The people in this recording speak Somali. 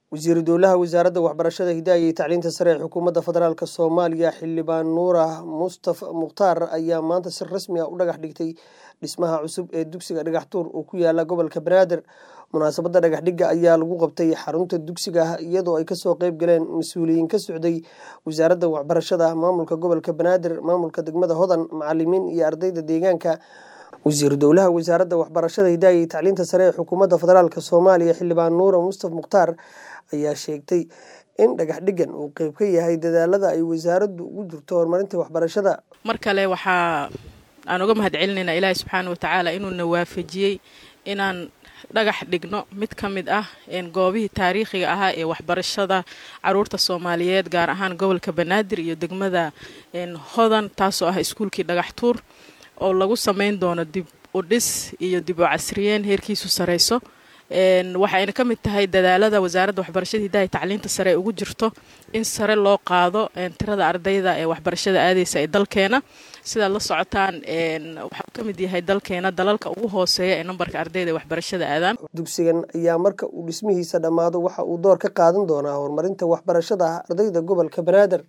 wasiiru dowlaha wasaaradda waxbarashada hidaaya iyo tacliinta sare ee xukuumadda federaalk soomaaliya xildhibaan nuura mustaf mukhtaar ayaa maanta si rasmi ah u dhagax dhigtay dhismaha cusub ee dugsiga dhagaxtuur oo ku yaala gobolka banaadir munaasabadda dhagaxdhigga ayaa lagu qabtay xarunta dugsiga iyadoo ay kasoo qeyb galeen mas-uuliyiin ka socday wasaaradda waxbarashada maamulka gobolka banaadir maamulka degmada hodan macalimiin iyo ardayda deegaanka wasiiru dowlaha wasaaradda waxbarashada hidaaya iyo tacliinta sare ee xukuumadda federaalk soomaaliya xildhibaan nuura mustaf mukhtaar ayaa sheegtay in dhagax dhigan uu qeyb ka yahay dadaalada ay wasaaraddu ugu jirto horumarinta waxbarashada mar kale waxaa aan uga mahad celinaynaa ilaahi subxaana watacaala inuuna waafajiyey inaan dhagax dhigno mid ka mid ah goobihii taariikhiga ahaa ee waxbarashada caruurta soomaaliyeed gaar ahaan gobolka banaadir iyo degmada hodan taasoo ah iskuulkii dhagaxtuur oo lagu sameyn doono dib u dhis iyo dib u casriyeen heerkiisu sareyso waxayna ka mid tahay dadaalada wasaaradda waxbarashada hidaaya tacliinta sare ee ugu jirto in sare loo qaado tirada ardayda ee waxbarashada aadeysa ee dalkeena sidaad la socotaan waxau ka mid yahay dalkeena dalalka ugu hooseeya ee nambarka ardayda ee waxbarashada aadaan dugsigan ayaa marka uu dhismihiisa dhammaado waxa uu door ka qaadan doonaa horumarinta waxbarashada ardayda gobolka banaadir